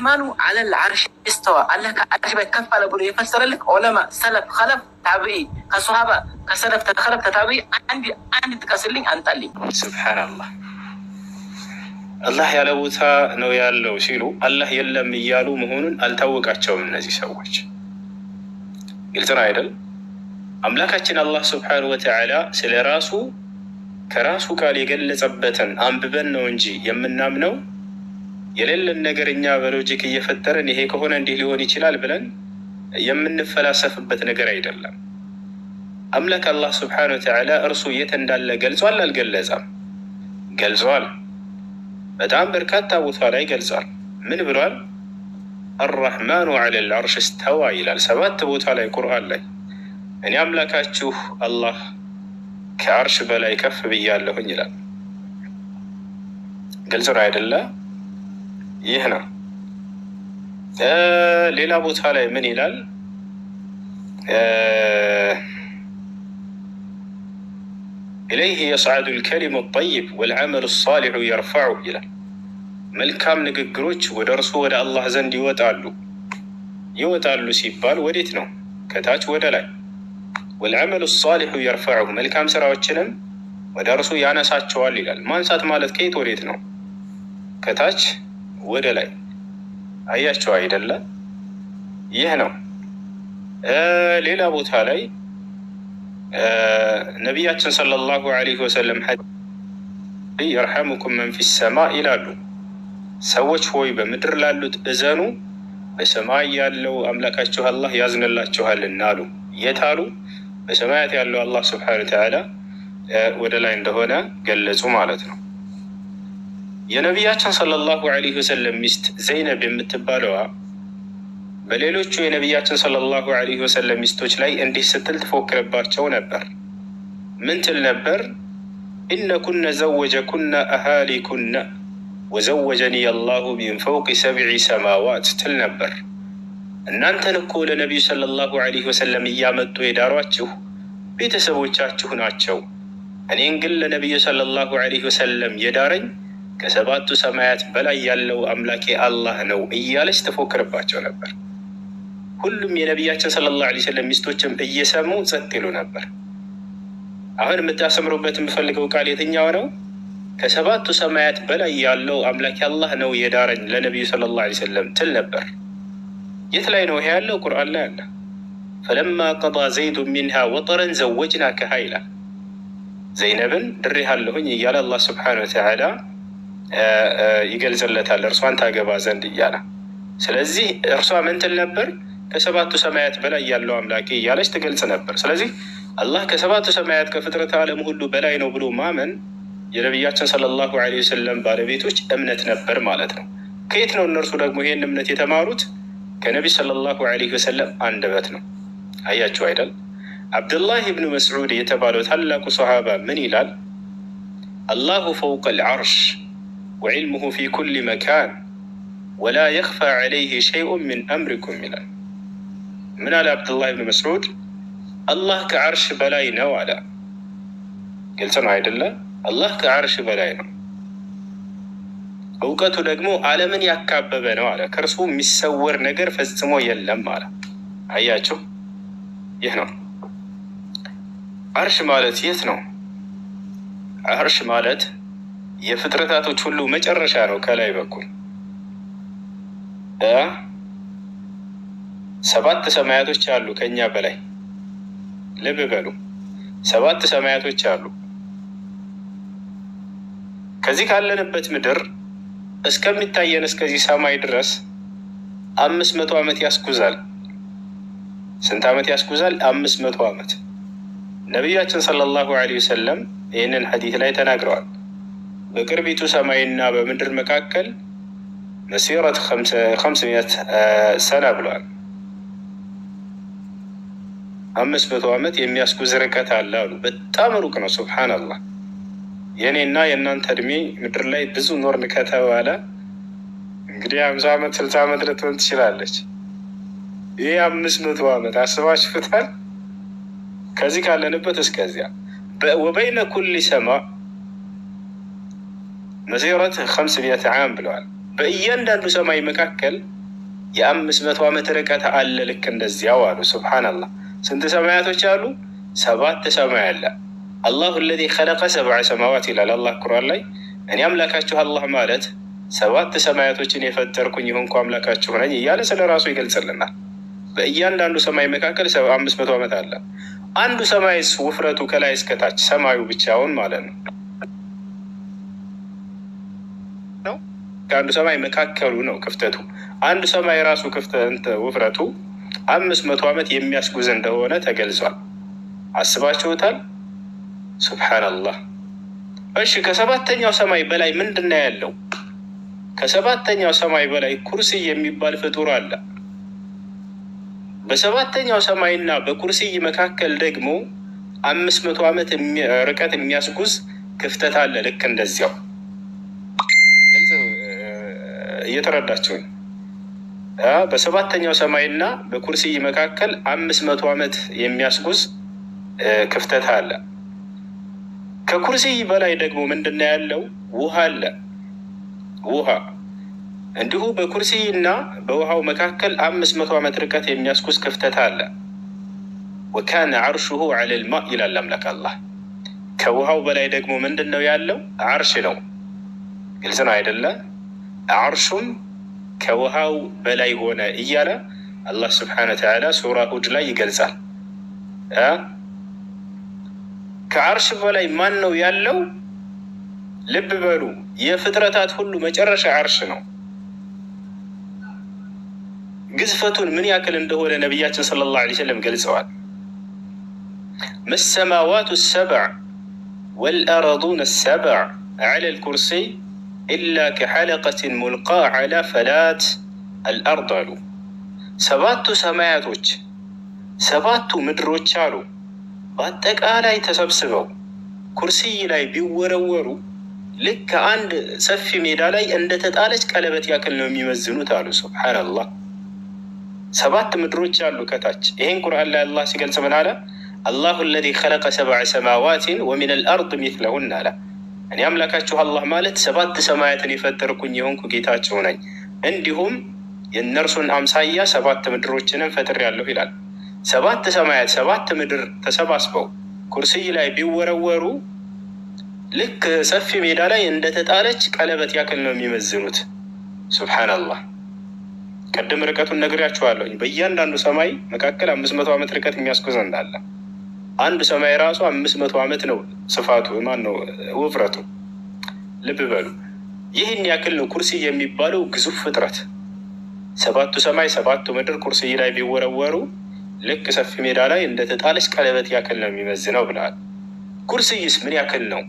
አራሕማኑ አለል ዓርሽ እስተዋ አላህ ከዓርሽ በላይ ከፍ አለ ብሎ የፈሰረልክ ዑለማ፣ ሰለፍ፣ ከለፍ፣ ታቢዒ ከሶሃባ ከሰለፍ ከለፍ ከታቢዒ አንድ አንድ ጥቀስልኝ፣ አንጣልኝ። ስብሓንላህ አላህ ያለ ቦታ ነው ያለው ሲሉ አላህ የለም እያሉ መሆኑን አልታወቃቸውም እነዚህ ሰዎች። ግልጽ ነው አይደል? አምላካችን አላህ ስብሓነሁ ወተዓላ ስለ ራሱ ከራሱ ቃል የገለጸበትን አንብበን ነው እንጂ የምናምነው የሌለን ነገር እኛ በሎጂክ እየፈጠርን ይሄ ከሆነ እንዲህ ሊሆን ይችላል ብለን የምንፈላሰፍበት ነገር አይደለም። አምላክ አላህ ስብሓነሁ ወተዓላ እርሱ የት እንዳለ ገልጿል? አልገለጸም? ገልጿል። በጣም በርካታ ቦታ ላይ ገልጿል። ምን ብሏል? አራሕማኑ ዐለል ዐርሽ እስተዋ ይላል። ሰባት ቦታ ላይ ቁርአን ላይ እኔ አምላካችሁ አላህ ከአርሽ በላይ ከፍ ብያለሁኝ ይላል። ግልጽ ነው አይደለ? ይህ ነው። ሌላ ቦታ ላይ ምን ይላል? ኢለይህ የስዓዱ ልከሊሙ ጠይብ ወልዓመሉ ሳሊሑ የርፈዑ ይላል። መልካም ንግግሮች ወደ እርሱ ወደ አላህ ዘንድ ይወጣሉ። ይወጣሉ ሲባል ወዴት ነው? ከታች ወደ ላይ። ወልዓመሉ ሳሊሑ የርፈዑ መልካም ስራዎችንም ወደ እርሱ ያነሳቸዋል ይላል። ማንሳት ማለት ከየት ወዴት ነው? ከታች ወደ ላይ። አያቸው አይደለ? ይህ ነው። ሌላ ቦታ ላይ ነቢያችን ሰለላሁ ዐለይሂ ወሰለም የርሐሙኩም መን ፊ ሰማ ይላሉ። ሰዎች ሆይ በምድር ላሉት እዘኑ፣ በሰማይ ያለው አምላካችሁ አላህ ያዝንላችኋልና አሉ። የት አሉ? በሰማያት ያለው አላህ ስብሐነ ወተዓላ ወደ ላይ እንደሆነ ገለጹ ማለት ነው። የነቢያችን ሰለላሁ ዐለይሂ ወሰለም ሚስት ዘይነብ የምትባለዋ በሌሎቹ የነቢያችን ሰለላሁ ዐለይሂ ወሰለም ሚስቶች ላይ እንዲህ ስትል ትፎክርባቸው ነበር። ምን ትል ነበር? ኢነኩነ ዘወጀኩነ አሃሊኩነ ወዘወጀኒ አላሁ ሚን ፈውቂ ሰብዒ ሰማዋት ትል ነበር። እናንተን እኮ ለነቢዩ ሰለላሁ ዐለይሂ ወሰለም እያመጡ የዳሯችሁ ቤተሰቦቻችሁ ናቸው። እኔን ግን ለነቢዩ ሰለላሁ ዐለይሂ ወሰለም የዳረኝ ከሰባቱ ሰማያት በላይ ያለው አምላኬ አላህ ነው እያለች ትፎክርባቸው ነበር። ሁሉም የነቢያችን ሰለላሁ ዐለይሂ ወሰለም ሚስቶችም እየሰሙ ጸጥ ይሉ ነበር። አሁን የምታሰምሩበት የምፈልገው ቃል የትኛው ነው? ከሰባቱ ሰማያት በላይ ያለው አምላኬ አላህ ነው የዳረኝ ለነቢዩ ሰለላሁ ዐለይሂ ወሰለም ትል ነበር። የት ላይ ነው ይሄ ያለው? ቁርአን ላይ አለ። ፈለማ ቀዳ ዘይዱ ሚንሃ ወጠረን ዘወጅናከሃ ይላል። ዘይነብን ድሬሃለሁኝ እያለ አላህ ስብሐነሁ ወተዓላ ይገልጽለታል እርሷን ታገባ ዘንድ እያለ። ስለዚህ እርሷ ምን ትል ነበር? ከሰባቱ ሰማያት በላይ ያለው አምላኬ እያለች ትገልጽ ነበር። ስለዚህ አላህ ከሰባቱ ሰማያት ከፍጥረት ዓለም ሁሉ በላይ ነው ብሎ ማመን የነቢያችን ሰለላሁ ዐለይሂ ወሰለም ባለቤቶች እምነት ነበር ማለት ነው። ከየት ነው እነርሱ ደግሞ ይሄን እምነት የተማሩት? ከነቢ ሰለላሁ ዐለይሂ ወሰለም አንደበት ነው። አያችሁ አይደል? አብዱላህ ብኑ መስዑድ የተባለው ታላቁ ሰሃባ ምን ይላል? አላሁ ፈውቀ ልዓርሽ ወዕልሙሁ ፊ ኩል መካን ወላ የኽፋ ዐለይህ ሸይኡን ምን አምሪኩም ይላል። ምን አለ አብዱላህ ብን መስዑድ? አላህ ከዓርሽ በላይ ነው አለ። ግልጽ ነው አይደለ? አላህ ከዓርሽ በላይ ነው። እውቀቱ ደግሞ ዓለምን ያካበበ ነው አለ። ከእርሱ የሚሰወር ነገር ፈጽሞ የለም አለ። አያችሁ፣ ይህ ነው ዓርሽ ማለት። የት ነው ዓርሽ ማለት? የፍጥረታቶች ሁሉ መጨረሻ ነው። ከላይ በኩል ሰባት ሰማያቶች አሉ ከኛ በላይ ልብ በሉ። ሰባት ሰማያቶች አሉ። ከዚህ ካለንበት ምድር እስከሚታየን እስከዚህ ሰማይ ድረስ አምስት መቶ ዓመት ያስጉዛል። ስንት ዓመት ያስጉዛል? አምስት መቶ ዓመት። ነቢያችን ሰለላሁ ዐለይሂ ወሰለም ይህንን ሐዲት ላይ ተናግረዋል። በቅርቢቱ ሰማይና በምድር መካከል መሲረት ከምስ ሚት ሰና ብለዋል። አምስት መቶ ዓመት የሚያስጉዝ ርቀት አለ አሉ። በጣም ሩቅ ነው። ሱብሓነላህ የእኔና የእናንተ እድሜ ምድር ላይ ብዙ ኖርን ከተባለ እንግዲህ ሀምሳ ዓመት ስልሳ ዓመት ልትሆን ትችላለች። ይህ አምስት መቶ ዓመት አስባችሁታል? ከዚህ ካለንበት እስከዚያ ወበይነ ኩሊ ሰማ መሲረት ከምስ ሚት ዓም ብለዋል። በእያንዳንዱ ሰማይ መካከል የአምስት መቶ ዓመት ርቀት አለ። ልክ እንደዚያው አሉ። ሱብሓነላህ። ስንት ሰማያቶች አሉ? ሰባት ሰማይ አለ። አላሁ አለዚ ኸለቀ ሰብዐ ሰማዋት ይላል አላህ ቁርአን ላይ። እኔ አምላካችሁ አላህ ማለት ሰባት ሰማያቶችን የፈጠርኩኝ የሆንኩ አምላካችሁ ነኝ እያለ ስለ ራሱ ይገልጽልናል። በእያንዳንዱ ሰማይ መካከል አምስት መቶ ዓመት አለ። አንዱ ሰማይስ ውፍረቱ ከላይ እስከታች ሰማዩ ብቻውን ማለት ነው ነው ከአንዱ ሰማይ መካከሉ ነው ክፍተቱ። አንዱ ሰማይ ራሱ ክፍተት ውፍረቱ አምስት መቶ ዓመት የሚያስጉዝ እንደሆነ ተገልጿል። አስባችሁታል? ሱብሓነላህ። እሺ ከሰባተኛው ሰማይ በላይ ምንድን ነው ያለው? ከሰባተኛው ሰማይ በላይ ኩርሲይ የሚባል ፍጡር አለ። በሰባተኛው ሰማይና በኩርሲይ መካከል ደግሞ አምስት መቶ ዓመት ርቀት የሚያስጉዝ ክፍተት አለ። ልክ እንደዚያው እየተረዳችሁኝ። በሰባተኛው ሰማይና በኩርሲይ መካከል አምስት መቶ ዓመት የሚያስጉዝ ክፍተት አለ። ከኩርሲይ በላይ ደግሞ ምንድን ነው ያለው? ውሃ አለ። ውሃ እንዲሁ በኩርሲይ እና በውሃው መካከል አምስት መቶ ዓመት ርቀት የሚያስጉዝ ክፍተት አለ። ወካነ አርሹሁ ዐለል ማ ይላል አምላክ አላህ። ከውሃው በላይ ደግሞ ምንድን ነው ያለው? አርሽ ነው። ግልጽ ነው አይደለ? አርሹም ከውሃው በላይ ሆነ እያለ አላህ ስብሓነ ወተዓላ ሱራ ሁድ ላይ ይገልጻል። ከአርሽ በላይ ማን ነው ያለው? ልብ በሉ የፍጥረታት ሁሉ መጨረሻ አርሽ ነው። ግዝፈቱን ምን ያክል እንደሆነ ነቢያችን ሰለላሁ ዐለይሂ ወሰለም ገልጸዋል። መሰማዋቱ ሰብዕ ወልአረዱን ሰብዕ ዐለ ልኩርሲይ ኢላ ከሐለቀትን ሙልቃ ዐላ ፈላት አልአርድ አሉ። ሰባቱ ሰማያቶች ሰባቱ ምድሮች አሉ በአጠቃላይ ተሰብስበው ኩርሲይ ላይ ቢወረወሩ ልክ ከአንድ ሰፊ ሜዳ ላይ እንደተጣለች ቀለበት ያክል ነው የሚመዝኑት አሉ። ሱብሓነላህ። ሰባት ምድሮች አሉ ከታች። ይህን ቁርአን ላይ አላህ ሲገልጽ ምን አለ? አላሁ አለዚ ኸለቀ ሰብዐ ሰማዋትን ወሚን አልአርድ ሚስለሁን አለ። እኔ አምላካችሁ አላህ ማለት ሰባት ሰማያትን የፈጠርኩኝ የሆንኩ ጌታቸው ነኝ፣ እንዲሁም የእነርሱን አምሳያ ሰባት ምድሮችንም ፈጥሬያለሁ ይላል። ሰባት ሰማያት ሰባት ምድር ተሰባስበው ኩርሲይ ላይ ቢወረወሩ ልክ ሰፊ ሜዳ ላይ እንደተጣለች ቀለበት ያክል ነው የሚመዝኑት። ሱብሓነላህ። ቅድም ርቀቱን ነግሬያችኋለሁኝ። በእያንዳንዱ ሰማይ መካከል አምስት መቶ ዓመት ርቀት የሚያስጉዝ እንዳለ አንዱ ሰማይ ራሱ አምስት መቶ ዓመት ነው ስፋቱ፣ ማን ነው ውፍረቱ። ልብ በሉ ይህን ያክል ነው ኩርሲይ የሚባለው ግዙፍ ፍጥረት። ሰባቱ ሰማይ ሰባቱ ምድር ኩርሲይ ላይ ቢወረወሩ ልክ ሰፊ ሜዳ ላይ እንደተጣለች ቀለበት ያክል ነው የሚመዝነው ብለዋል። ኩርሲይስ ምን ያክል ነው?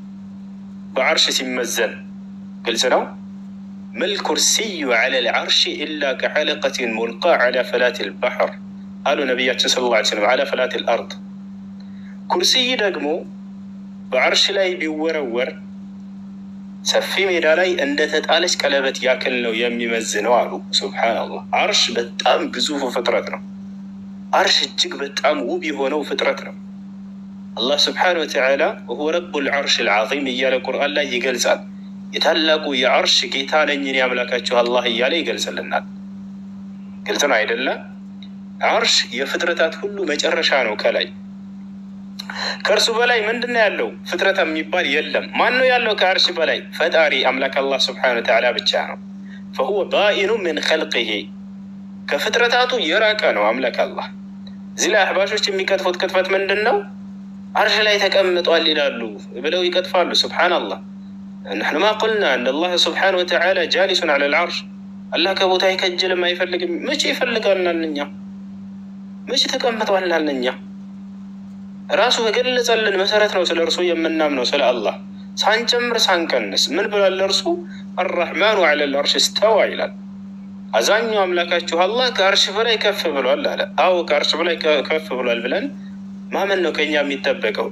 በዓርሽ ሲመዘን ግልጽ ነው። መል ኩርሲዩ ዐለ ልዓርሽ ኢላ ከሐለቀትን ሙልቃ ዐላ ፈላት ልባሕር አሉ ነቢያችን ሰለላሁ ዐለይሂ ወሰለም ዐላ ፈላት ልአርድ። ኩርሲይ ደግሞ በዓርሽ ላይ ቢወረወር ሰፊ ሜዳ ላይ እንደተጣለች ቀለበት ያክል ነው የሚመዝነው አሉ። ሱብሓነላህ። ዓርሽ በጣም ግዙፉ ፍጥረት ነው። ዓርሽ እጅግ በጣም ውብ የሆነው ፍጥረት ነው። አላህ ስብሓነሁ ወተዓላ ወሁወ ረቡል ዓርሽ ልዓዚም እያለ ቁርአን ላይ ይገልጻል። የታላቁ የዓርሽ ጌታ ነኝ እኔ አምላካችሁ አላህ እያለ ይገልጽልናል። ግልጽ ነው አይደለ? ዓርሽ የፍጥረታት ሁሉ መጨረሻ ነው። ከላይ ከእርሱ በላይ ምንድን ነው ያለው? ፍጥረት የሚባል የለም። ማን ነው ያለው ከዓርሽ በላይ? ፈጣሪ አምላክ አላህ ስብሓነሁ ወተዓላ ብቻ ነው። ፈሁወ ባኢኑ ምን ኸልቂሂ ከፍጥረታቱ የራቀ ነው አምላክ አላህ። እዚህ ላይ አህባሾች የሚቀጥፉት ቅጥፈት ምንድን ነው? አርሽ ላይ ተቀምጧል ይላሉ ብለው ይቀጥፋሉ። ሱብሓነላህ ነሕኑ ማ ቁልና እነ አላህ ስብሓነ ወተዓላ ጃሊሱን ዐለል ዓርሽ። አላህ ከቦታ አይከጅልም አይፈልግም። መቼ ይፈልጋልናል? እኛ መቼ ተቀምጧልናል? እኛ ራሱ በገለጸልን መሰረት ነው ስለ እርሱ የምናምነው ስለ አላህ ሳንጨምር ሳንቀንስ። ምን ብሏል እርሱ? አራሕማኑ ዐለል ዓርሽ እስተዋ ይላል። አዛኙ አምላካችሁ አላህ ከአርሽ በላይ ከፍ ብሏል አለ። አዎ ከአርሽ በላይ ከፍ ብሏል ብለን ማመን ነው ከኛ የሚጠበቀው።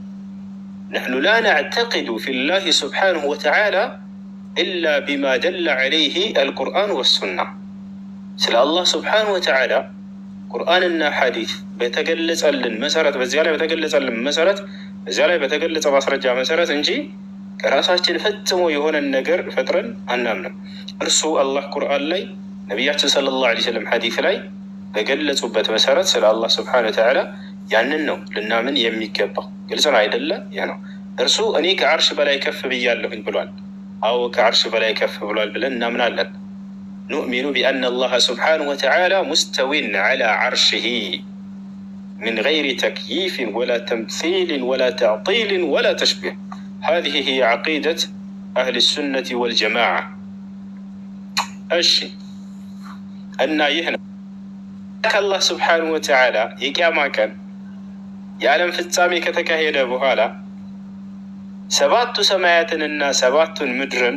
ነሕኑ ላ ነዕተቂዱ ፊ ላህ ስብሓነሁ ወተዓላ ኢላ ቢማ ደለ ዐለይህ አልቁርአን ወሱና። ስለ አላህ ስብሓነሁ ወተዓላ ቁርአንና ሐዲስ በተገለጸልን መሰረት በዚያ ላይ በተገለጸልን መሰረት በዚያ ላይ በተገለጸ ማስረጃ መሰረት እንጂ ከራሳችን ፈጽሞ የሆነን ነገር ፈጥረን አናምንም። እርሱ አላህ ቁርአን ላይ ነቢያችን ሰለላሁ ዐለይሂ ወሰለም ሐዲስ ላይ በገለጹበት መሰረት ስለ አላህ ስብሐነሁ ወተዓላ ያንን ነው ልናምን የሚገባው። ግልጽ ነው አይደለ? ያ ነው እርሱ እኔ ከአርሽ በላይ ከፍ ብያለሁኝ ብሏል። አዎ ከአርሽ በላይ ከፍ ብሏል ብለን እናምናለን። ኑእሚኑ ቢአነ አላህ ስብሐነሁ ወተዓላ ሙስተዊን ዐላ ዐርሽሂ من غير تكييف ولا تمثيل ولا تعطيل ولا تشبيه هذه هي عقيدة أهل السنة والجماعة እሺ እና ይህ ነው ከአላህ ስብሓነሁ ወተዓላ የቅያማ ቀን የዓለም ፍጻሜ ከተካሄደ በኋላ ሰባቱ ሰማያትንና ሰባቱን ምድርን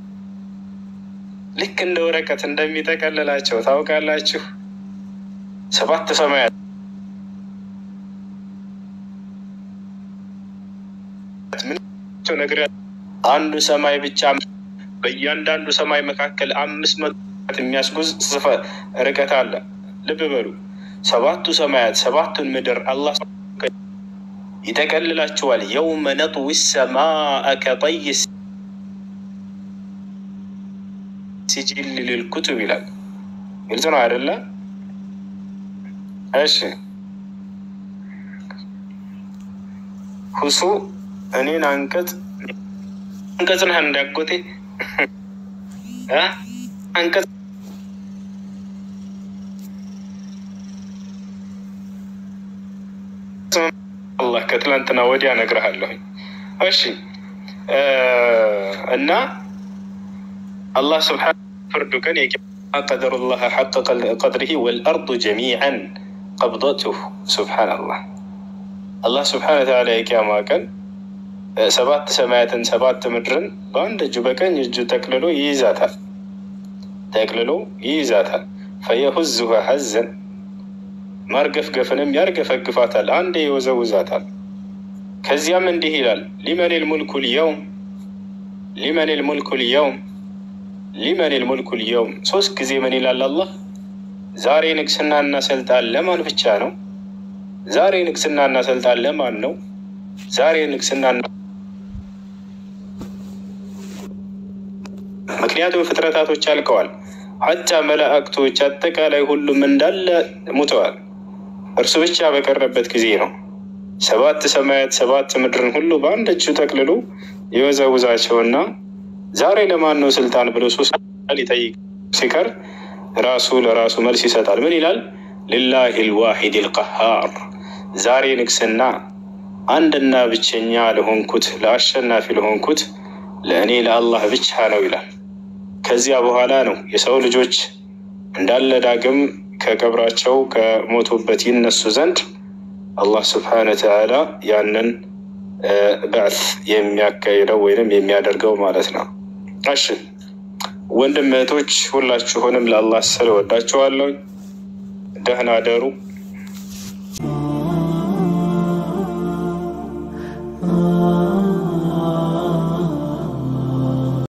ልክ እንደ ወረቀት እንደሚጠቀልላቸው ታውቃላችሁ። ሰባት ሰማያት ምናቸው ነገር አንዱ ሰማይ ብቻ በእያንዳንዱ ሰማይ መካከል አምስት መቶ የሚያስጉዝ ስፈ ርቀት አለ። ልብ በሉ ሰባቱ ሰማያት ሰባቱን ምድር አላህ ይጠቀልላቸዋል። የውመ ነጥዊ ሰማአ ከጠይ ሲጂል ልልኩቱብ ይላል። ግልጽ ነው አይደለ? እሺ ሁሱ እኔን አንቀጽ አንቀጽ ነህ እንዳጎቴ አንቀጽ አላህ ከትላንትና ወዲያ እነግርሃለሁኝ። እሺ እና አላህ ስብሓን ፍርዱ ቀን ቀደሩላህ ሐቀ ቀድሪሂ ወልአርዱ ጀሚዐን ቀብደቱሁ ሱብሓነላህ። አላህ ስብሓነ ወተዓላ የቅያማ ቀን ሰባት ሰማያትን ሰባት ምድርን በአንድ እጁ በቀኝ እጁ ጠቅልሎ ይይዛታል ጠቅልሎ ይይዛታል። ፈየሁዝሃ ሐዘን ማርገፍገፍንም ያርገፈግፋታል፣ አንዴ ይወዘውዛታል። ከዚያም እንዲህ ይላል ሊመን ልሙልኩ ልየውም ሊመን ልሙልኩ ልየውም ሊመን ልሙልኩ ልየውም። ሶስት ጊዜ ምን ይላል አላህ? ዛሬ ንግስናና ስልጣን ለማን ብቻ ነው? ዛሬ ንግስናና ስልጣን ለማን ነው? ዛሬ ንግስናና ምክንያቱም ፍጥረታቶች አልቀዋል። ሀታ መላእክቶች አጠቃላይ ሁሉም እንዳለ ሙተዋል። እርሱ ብቻ በቀረበት ጊዜ ነው ሰባት ሰማያት ሰባት ምድርን ሁሉ በአንድ እጁ ጠቅልሎ የወዘውዛቸውና ዛሬ ለማን ነው ስልጣን ብሎ ሶስት ሊጠይቅ ሲቀር ራሱ ለራሱ መልስ ይሰጣል። ምን ይላል? ሊላሂ ልዋሒድ ልቀሃር ዛሬ ንግስና አንድና ብቸኛ ለሆንኩት ለአሸናፊ ለሆንኩት ለእኔ ለአላህ ብቻ ነው ይላል። ከዚያ በኋላ ነው የሰው ልጆች እንዳለ ዳግም ከቀብራቸው ከሞቱበት ይነሱ ዘንድ አላህ ስብሓነ ወተዓላ ያንን በዕት የሚያካሂደው ወይንም የሚያደርገው ማለት ነው። እሺ ወንድም እህቶች ሁላችሁንም ለአላህ ስል ወዳችኋለሁ። ደህና ደሩ።